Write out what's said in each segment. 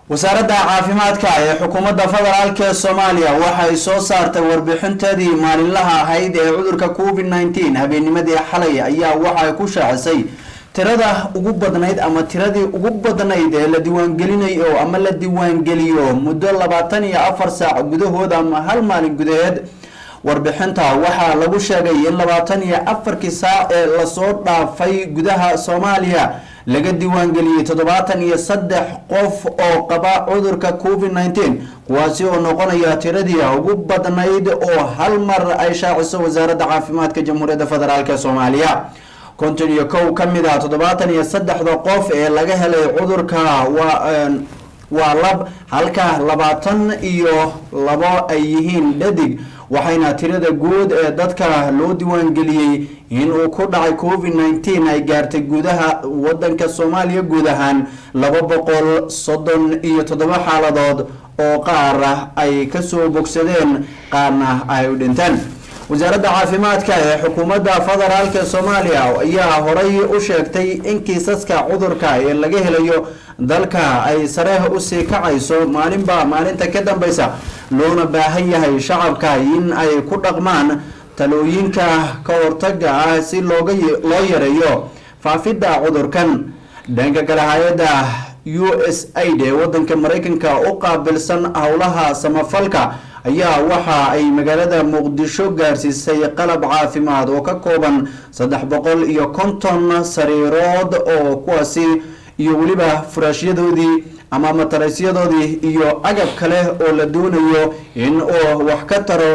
wasaaradda caafimaadka ee xukuumadda federaalk ee soomaaliya waxay soo saartay warbixinteedii maalinlaha ahayd ee cudurka covid nneteen habeennimadii xalay ayaa waxay ku shaacisay tirada ugu badnayd ama tiradii ugu badnayd ee la diiwaangelinayo ama la diiwaangeliyo muddo labaatan iyo afar saac gudahood ama hal maalin gudaheed warbixinta waxaa lagu sheegay in labaatan iyo afarkii saac ee lasoo dhaafay gudaha soomaaliya laga diiwaangeliyey toddobaatan iyo saddex qof oo qaba cudurka covid nneteen kuwaasi oo noqonaya tiradii ugu badnayd oo hal mar ay shaaciso wasaaradda caafimaadka jamhuuriyadda federaalk ee soomaaliya konton iyo kow ka mid ah toddobaatan iyo saddexda qof ee laga helay cudurka waa waa lab halka labaatan iyo labo ay yihiin dhadig waxayna tirada guud ee dadka loo diiwaangeliyey inuu ku dhacay covid nneteen ay gaartay gudaha wadanka soomaaliya guud ahaan laba boqol soddon iyo toddoba xaaladood oo qaar ay kasoo bogsadeen qaarna ay u dhinteen wasaaradda caafimaadka ee xukuumadda federaalk ee soomaaliya ayaa horay u sheegtay in kiisaska cudurka ee laga helayo dalka ay sare usii kacayso maalinba maalinta ka dambeysa loona baahan yahay shacabka in ay ku dhaqmaan talooyinka ka hortaga ah si looga loo yareeyo faafidda cudurkan dhanka kale hay-adda u s aid ee wadanka mareykanka u qaabilsan howlaha samafalka ayaa waxa ay magaalada muqdisho gaarsiisay qalab caafimaad oo ka kooban saddex boqol iyo konton sariirood oo kuwaasi iyo weliba furaashyadoodii ama matarasyadoodii iyo agab kale oo la doonayo in uu wax ka taro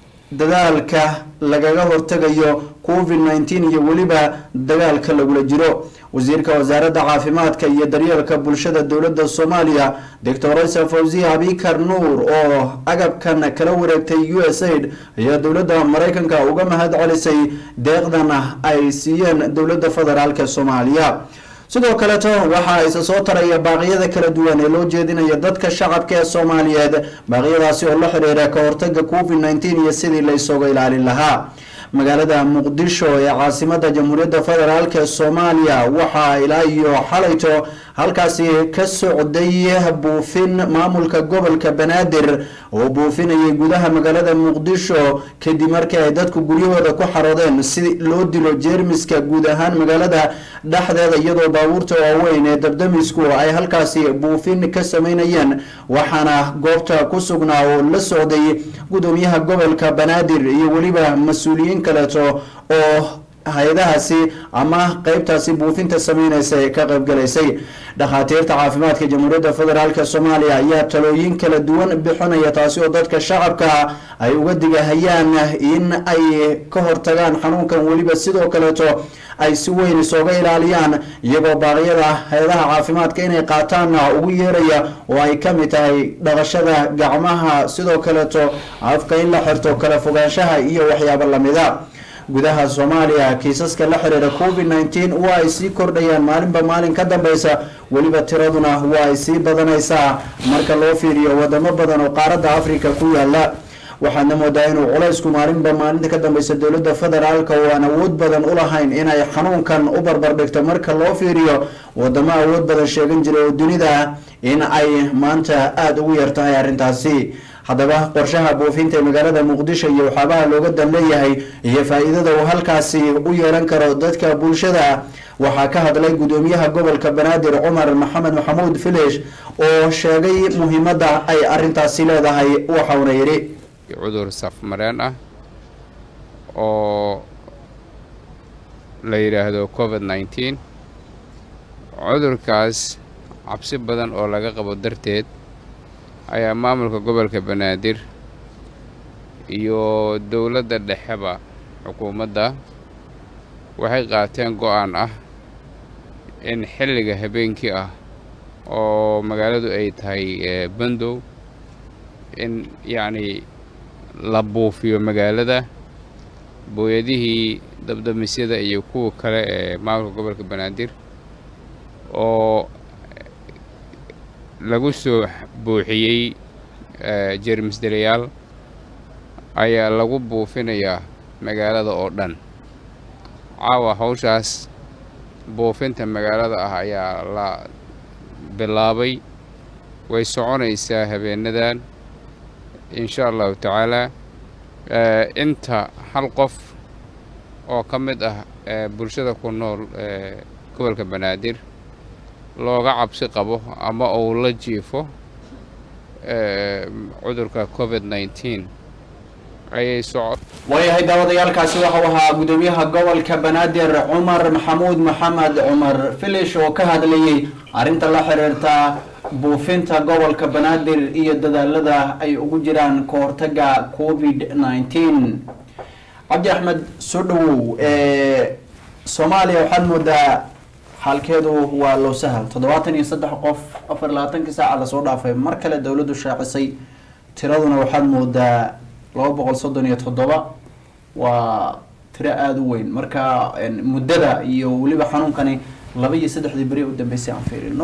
dadaalka lagaga hortagayo covid nneteen iyo weliba dagaalka lagula jiro wasiirka wasaaradda caafimaadka iyo daryeelka bulshada dowladda soomaaliya doctor isa fawziya abikar nuur oo agabkan kala wareegtay u s aid ayaa dowladda mareykanka uga mahad celisay deeqdana ay siiyeen dowladda federaalk ee soomaaliya sidoo kaleeto waxaa isa soo taraya baaqyada kala duwan ee loo jeedinaya dadka shacabka ee soomaaliyeed baaqyadaasi oo la xiriira ka hortaga covid nneteen iyo sidii la isooga ilaalin lahaa magaalada muqdisho ee caasimada jamhuuriyadda federaalk ee soomaaliya waxaa ilaa iyo xalayto halkaasi ka socday buufin maamulka gobolka banaadir oo buufinayay gudaha magaalada muqdisho kadib markii ay dadku guryahooda ku xaroodeen si loo dilo jeermiska guud ahaan magaalada dhexdeeda iyadoo baabuurta waaweyn ee dabdamisku ay halkaasi buufin ka sameynayeen waxaana goobta ku sugnaa oo la socday gudoomiyaha gobolka banaadir iyo weliba mas-uuliyiin kaleeto oo hay-adahaasi ama qeybtaasi buufinta sameyneysa ee ka qeybgalaysay dhakhaatiirta caafimaadka jamhuuriyadda federaalk soomaaliya ayaa talooyin kala duwan bixinaya taasi oo dadka shacabka ay uga digahayaan in ay ka hortagaan xanuunkan weliba sidoo kaleeto ay si weyn isooga ilaaliyaan iyagoo baaqyada hay-adaha caafimaadka inay qaataan ugu yeeraya oo ay kamid tahay dhaqashada gacmaha sidoo kaleeto afka in la xirto kala fogaanshaha iyo waxyaabo lamida gudaha soomaaliya kiisaska la xiriira covid nneteen waa ay sii kordhayaan maalinba maalin ka dambeysa weliba tiraduna waa ay sii badanaysaa marka loo fiiriyo wadamo badan oo qaaradda africa ku yaala waxaadna moodaa inuu culaysku maalinba maalinta ka dambeysa dowladda federaalka oo aan awood badan u lahayn inay xanuunkan u barbardhigto marka loo fiiriyo wadamo awood badan sheegan jiray oo dunida in ay maanta aada ugu yar tahay arrintaasi haddaba qorshaha buufinta ee magaalada muqdisho iyo waxyaabaha looga dan leeyahay iyo faa-iidada uu halkaasi u yeelan karo dadka bulshada waxaa ka hadlay gudoomiyaha gobolka banaadir cumar maxamed maxamuud filesh oo sheegay muhiimadda ay arintaasi leedahay waxauna yidhi cudur safmareen ah oo la yidhaahdo covid nneteen cudurkaas cabsi badan oo laga qabo darteed ayaa maamulka gobolka banaadir iyo dowladda dhexeba xukuumadda waxay qaateen go-aan ah in xilliga habeenkii ah oo magaaladu ay tahay bandow in yacnii la buufiyo magaalada booyadihii dabdamisyada iyo kuwa kale ee maamulka gobolka banaadir oo lagu soo buuxiyey jeermis delayaal ayaa lagu buufinayaa magaalada oo dhan caawa hawshaas buufinta magaalada ah ayaa la bilaabay way soconaysaa habeenadan insha allahu tacaalaa inta hal qof oo ka mid ah bulshada ku nool gobolka banaadir looga cabsi qabo ama uu la jiifo cudurka covid nneteen ayay soco waayahay daawadayaalkaasi waxau ahaa guddoomiyaha gobolka banaadir cumar maxamuud maxamed cumar filish oo ka hadlayay arrinta la xiriirta buufinta gobolka banaadir iyo dadaalada ay ugu jiraan ka hortaga covid nneteen cabdi axmed soo dhawow soomaaliya waxaad moodaa xaalkeedu waa low sahal toddobaatan iyo saddex qof afar labaatankii saaca lasoo dhaafay mar kale dowladdu shaacisay tiraduna waxaad moodaa laba boqol soddon iyo toddoba waa tiro aada u weyn marka muddada iyo weliba xanuunkani laba iyo saddexdii beri u dambeysay aan fiirino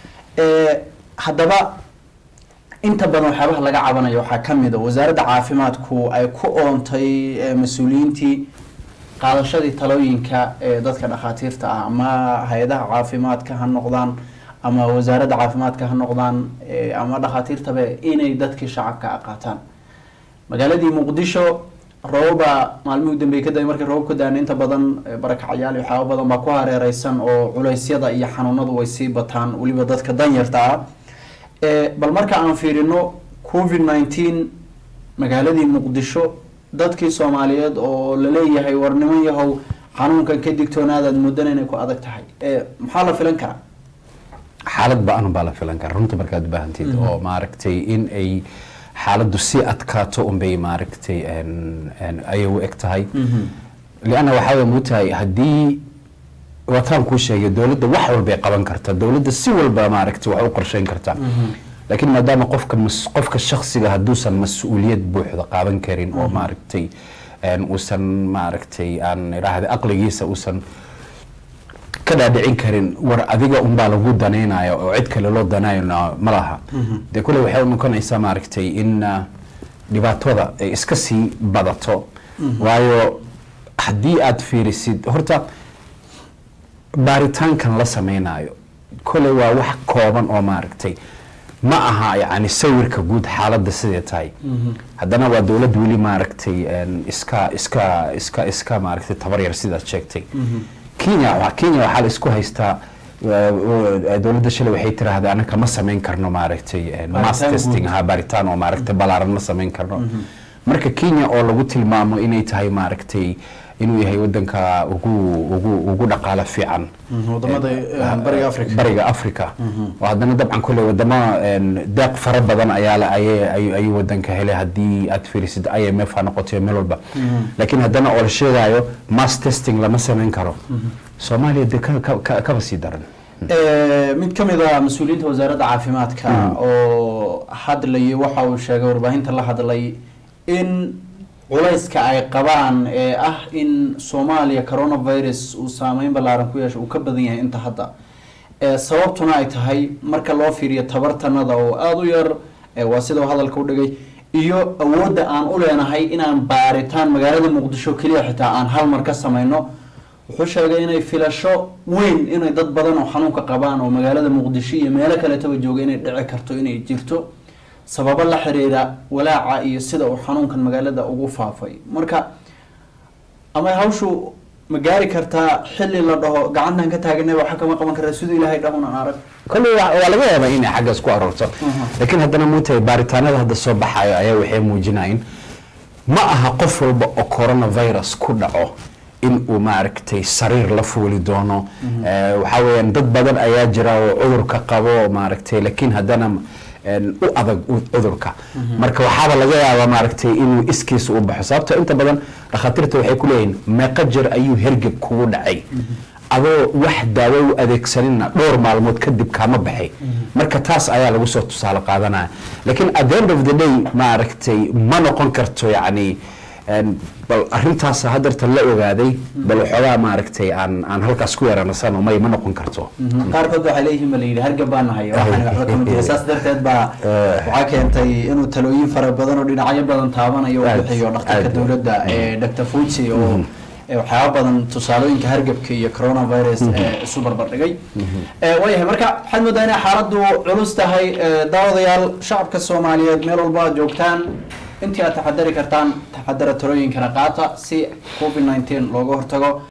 haddaba inta badan waxyaabaha laga cabanayo waxaa ka mid a wasaaradda caafimaadku ay ku oontay mas-uuliyiintii qaadashadii talooyinka ee dadka dhakhaatiirta ah ama hay-adaha caafimaadka ha noqdaan ama wasaaradda caafimaadka ha noqdaan ama dhakhaatiirtaba inay dadkii shacabka qaataan magaaladii muqdisho roobaba maalmihii udambey kadambe markii roobab ka daana inta badan barakacyaal iyo waxyaaba badan baa ku hareereysan oo culeysyada iyo xanuunadu way sii bataan weliba dadka danyarta ah bal marka aan fiirino covid nneteen magaaladii muqdisho dadkii soomaaliyeed oo laleeyahay war niman yahow xanuunkan ka digtoonaadaad muddan inay ku adag tahay maxaa la filan karaa xaalad ba-an baa la filan karaa runta markaad ubaahantid oo maaragtay in ay xaaladdu sii adkaato unbay maaragtay ayay u eg tahay lianna waxaa way mutahay haddii wataan kuu sheegay dowladda wax walbay qaban kartaa dowladda si walba maaragtay wax u qorsheyn kartaa laakiin maadaama qofka qofka shaksiga hadduusan mas-uuliyad buuxda qaadan karin oo maaragtay uusan maaragtay aan idhaahda aqligiisa uusan ka dhaadhicin karin war adiga unbaa lagu danaynaya oo cid kale loo danayna ma laha dee kule waxay u noqonaysaa maaragtay in dhibaatada ay iska sii badato waayo haddii aad fiirisid horta baaritaankan la sameynayo kole waa wax kooban oo maaragtay ma aha yani sawirka guud xaaladda sidee tahay haddana waa dowlad weli maaragtay iska iska iska iska maaragtay tabaryar sidaad sheegtay kenya kenya waxaa la isku haystaa dowladda shalay waxay tiraahday anaka ma samayn karno maaragtay mass testing ha baaritaan oo maaragtay balaaran ma samayn karno marka kenya oo lagu tilmaamo inay tahay maaragtay inuu yahay wadanka ugu ugu ugu dhaqaalo fiican bariga africa oo haddana dabcan kule wadamo deeq fara badan ayaa ayuu wadanka helay haddii aad fiirisid i m f ha noqoto meel walba laakiin haddana oo la sheegayo mass testing lama samayn karo soomaaliya dee kaba sii daran mid ka mid a mas-uuliyiinta wasaaradda caafimaadka oo hadlayay waxa uu sheegay warbaahinta la hadlay in culayska ay qabaan ee ah in soomaaliya coronavirus uu saameyn ballaaran ku yeesho uu ka badan yahay inta hadda sababtuna ay tahay marka loo fiiriyo tabartanada oo aada u yar waa sida hadalka u dhigay iyo awoodda aan u leenahay inaan baaritaan magaalada muqdisho keliya xitaa aan hal mar ka sameyno wuxuu sheegay inay filasho weyn inay dad badan oo xanuunka qabaan oo magaalada muqdisho iyo meelo kaletaba jooga inay dhici karto inay jirto sababo la xiriira walaaca iyo sida uu xanuunkan magaalada ugu faafay marka ama hawshu ma gaari kartaa xilli la dhaho gacantan ka taaganay waxa kama qaban karaa siduu ilaahay dhahun aan arag kole waa laga yaabaa inay xaggaas ku aroorto laakiin haddana muutahay baaritaanada hadda soo baxayo ayaa waxay muujinayin ma aha qof walba oo coronavirus ku dhaco in uu maaragtay sariir la fuuli doono waxaa weeyaan dad badan ayaa jira oo cudurka qabo maaragtay laakiin haddana u adag cudurka marka waxaaba laga yaabaa maaragtay inuu iskiisa u baxo sababto inta badan dhakhaatiirta waxay ku leeyihin meeqa jer ayuu hergeb kugu dhacay adoo wax daawo u adeegsanina dhowr maalmood kadib kaama baxay marka taas ayaa lagu soo tusaale qaadanaya laakiin at the end of the day maaragtay ma noqon karto yacni bal arintaas hadeerta la ogaaday bal waxoogaa maaragtay aan aan halkaas ku yaranasano may ma noqon karto qaarkood waxay leeyihiin ba la yidhi hargab baa nahay waxaan waxba kama jira saas darteed baa waxaa keentay inuu talooyin fara badan oo dhinacyo badan taabanayo u bixiyo dhakhtarka dowladda doctor fuji oo ee waxyaaba badan tusaalooyinka hargabka iyo coronavirus ee isu barbardhigay Eh, waayahay marka waxaad moodaa inay xaaladdu culus tahay eh, daawadayaal shacabka soomaaliyeed meel walba aad joogtaan intii aad taxadari kartaan taxadara talooyinkana qaata si covid 19 looga hortago